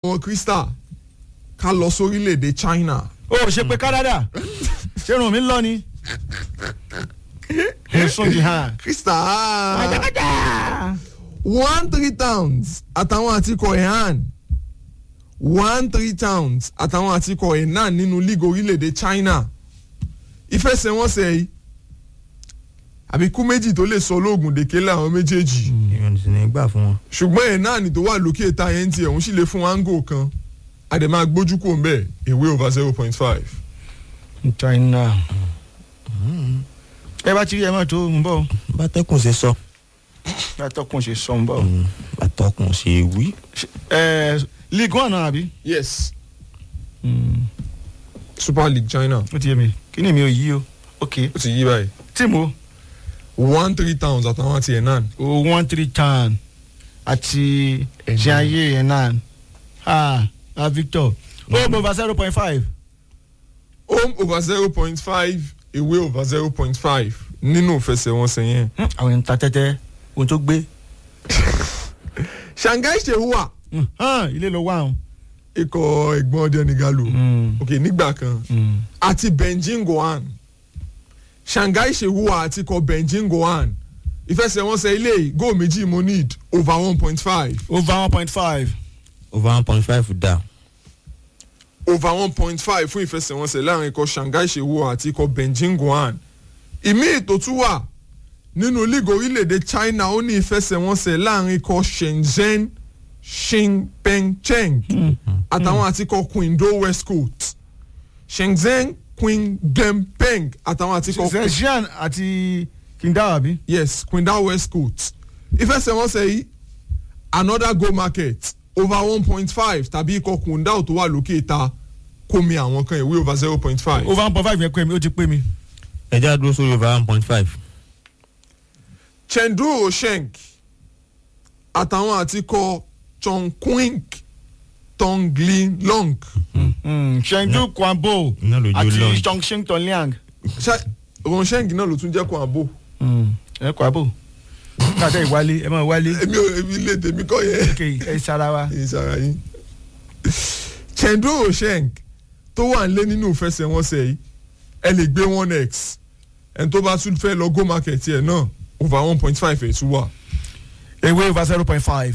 gan Crystal ká lọ sórílẹ̀-èdè China o ò ṣe pé Canada ṣé irun mi ń lọ ni. èso jì hàn. Crystal one three towns àtàwọn àtikọ̀ ẹ̀hán one three towns àtàwọn àtikọ̀ ẹ̀hán nínú league orílẹ̀-èdè China ìfẹsẹ̀wọnsẹ̀ yìí àbíkú méjì tó lè sọ olóògùn dèké láwọn méjèèjì èèyàn sì ní gbà fún wọn. ṣùgbọ́n ẹ̀hán tó wà lókè ta yẹn ti ẹ̀hún sì lè fún áńgò kan àdèmà gbójú kò ń bẹ̀ ewé over zero point five. China. ẹ bá ti rí ẹ máa tó ń bọ̀ bátẹ́kùn ṣe sọ. látọkùn ṣe sọ ń bọ̀. bátọ́kùn ṣe wí. ẹ league one náà àbí. yes Super League China ó ti yé mi kí ni mi ò yí o ok ó ti yí báyìí tíìmù one three towns àtàwọn àti ẹ̀hán o one three tan àti jiaye enan ah ah Victor home over zero point five. home over zero point five away over zero point five nínú ìfẹsẹ̀wọnsẹ̀ yẹn. àwọn èèyàn ta tẹ́tẹ́ ohun tó gbé Shanghai Shenhua hàn ilé ló wà hàn. ikọ̀ ẹ̀gbọ́n ọdẹ nìgalò ok nígbà kan àti Beijing Guoan Shanghai Shenhua àti ikọ̀ Beijing Guoan ìfẹsẹ̀wọnsẹ̀ ilé yìí góò méjì mo need over one point five over one point five. over one point five dá. over one point five fún ìfẹsẹ̀wọnsẹ̀ láàrin ikọ̀ Shanghai Shenhua àti ikọ̀ Beijing Guoan ìmí ètò tún wà nínú league orílẹ̀-èdè China ó ní ìfẹsẹ̀wọnsẹ̀ láàrin ikọ̀ Shenzhen Xinpengcheng àtàwọn àti ikọ̀ Qingdao West Coast Shenzhen Qingdempeng àtàwọn àti ikọ̀ zhejian àti Qingdao àbí. yes Qingdao West Coast ìfẹsẹ̀wọnsẹ̀ yìí another go market over one point five tàbí ikọ̀ Qingdao tó wà lókè ta kómi àwọn kan ìwé over zero point five. over one point five yẹn pé mi ó ti pé mi. ẹja dúró sórí over one point five. Chengdu Osheng àtàwọn àtikọ̀ Chongqing Tonglilong Chengdu Kwambo iná lójú àti lọ́ọ̀nù. Chongqing Tongliang. ṣá Osheng náà ló tún jẹ́ Kwambo ẹ Kwambo káàtẹ́ ìwálé ẹ máa wálé èmi ò èmi lè tèmi kọ́ yẹn ok ẹ sara wa. ìsara yín Chengdu Osheng tó wà nílé nínú ìfẹsẹ̀wọnsẹ̀ yìí ẹ lè gbé one x ẹni tó bá tún fẹ́ lọ go market yẹn náà over one point five ẹ̀ tún wà. ewé over zero point five.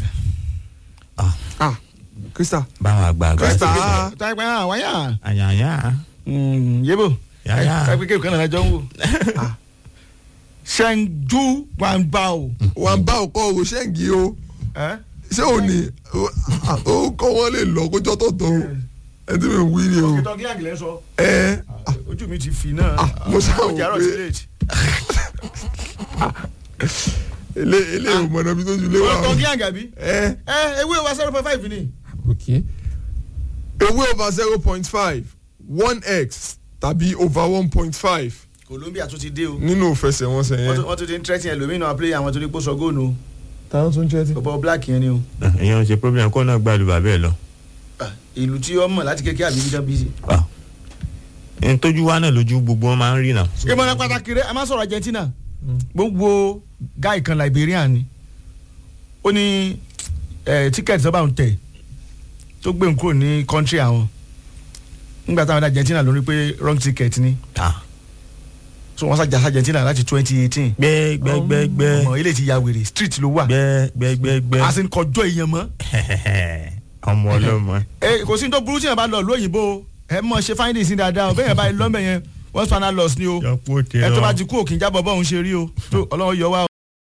ah Krista báwọn àgbààgbà Krista ṣe táyà pé hàn wáyà. àyàyà yébò yàyà ẹ pé kéwòn kan náà jọ ń wò. Chengdu Guangbao. wà ń bá ọkọ Osheng yìí o. ẹ ṣé ò ní ó kọ́ wọ́n lè lọ kójọ́ tó tó ẹ tí mi wí ni o Tongliang lẹ́ sọ. ẹ ojú mi ti fi náà. Ah, mo ṣáà wò Ó jàrọ̀ pé- sí late. ilé ilé ìmọ̀nà bí tó ju lé wa o Tongliang àbí. ẹ ẹ ewé over zero point five ni. owó over zero point five one x tàbí over one point five Colombia tún ti dé o. nínú ìfẹsẹ̀wọnsẹ̀ wọ́n yẹn. tún- wọ́n tún ti ń tẹ́tí ẹlòmínú àpilẹ̀ àwọn tó ní kó sọ góònù o. táwọn tún jẹ́ ti. bọ̀bọ̀ black yẹn ni o. èèyàn ṣe problem kó náà gbàlù bàbá ẹ lọ. Ah, ìlú tí ó mọ̀ láti kékeré àbí bíjọ́ bíi. ẹni tójú wa náà lójú gbogbo wọn máa ń rí náà. ìmọ̀ràn pàtàkì rẹ̀ a máa sọ̀rọ̀ Argentina gbogbo guy kan Liberian ni ó ní tíkẹ́ẹ̀tì tó bá ń tẹ̀ tó gbé n kúrò ní country àwọn nígbà táwọn dá Argentina lórí pé wrong ticket ni Ah, so wọ́n sàjà sí Argentina láti twenty eighteen gbẹ gbẹ gbẹ gbẹ ọmọ ilé ti ya wèrè street ló wà gbẹ gbẹ gbẹ gbẹ a sì ń kọjọ́ èèyàn mọ́ ọmọ ọlọmọ. ẹ kò sí ní tó burú tí yẹn bá lọ lóyìnbó ẹ mọ̀ ṣe findings ní dáadáa o bẹ́ẹ̀ yẹn bá lọ́mọ yẹn wọ́n spanner loss ni o yọpọ tẹ ẹ tó ọ. bá ti kú òkè ń jábọ̀ bọ́ọ̀ ń ṣe rí o tó ọlọ́run yọ wá o.